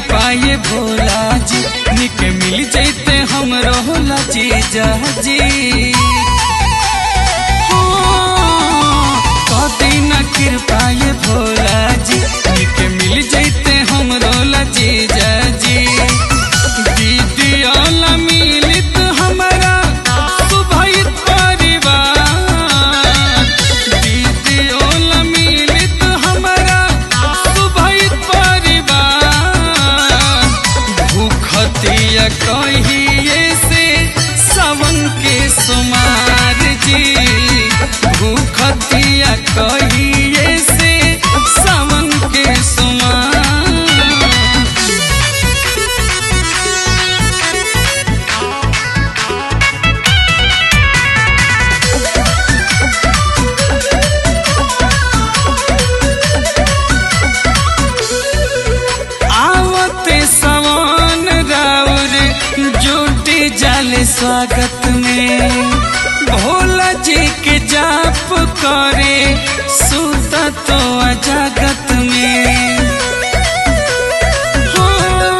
कृपा ये भोला जी निक मिल जैते हम रोला जीजा जी कदी न कृपा ये भोला जी निक मिल जैते हम रोला जीजा जी दीदी ओला मिलित हमारा सुभहित परिवार दीदी ओला मिलित हमारा सुभहित परिवार भूखतिया कहिए से सावन के सुमार जी भूखतिया कहिए से सावन के सुमार आवते सवन राउर जुटी जाले स्वागत में भोला जी के जाप करे सुत तो अजागत में हो,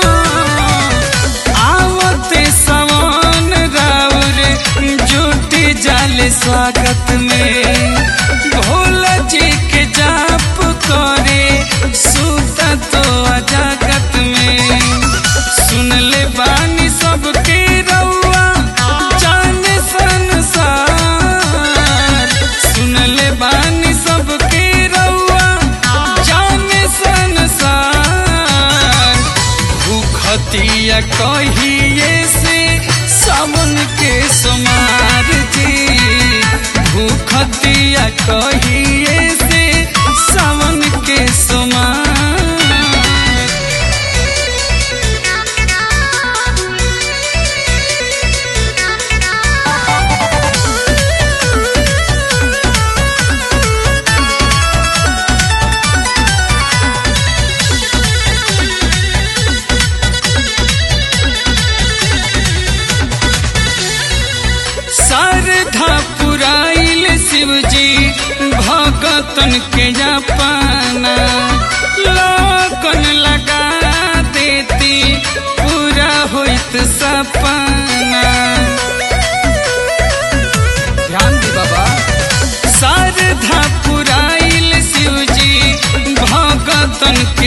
आवते सवन राउर जुटी जाले स्वागत में भोला जी के जाप करे सुत तो अजागत में सुन ले बानी सबके रउआ जाने संसार सुन ले बानी सबके रउआ जाने संसार भूखतिया कहिए से सावन के समार जी भूखतिया कहिए से सावन के समार शारदा पुराइल शिवजी भगतन के जापाना लोकन लगा देती पूरा होइत सपना ध्यान दी बाबा शारदा पुराइल शिवजी भगतन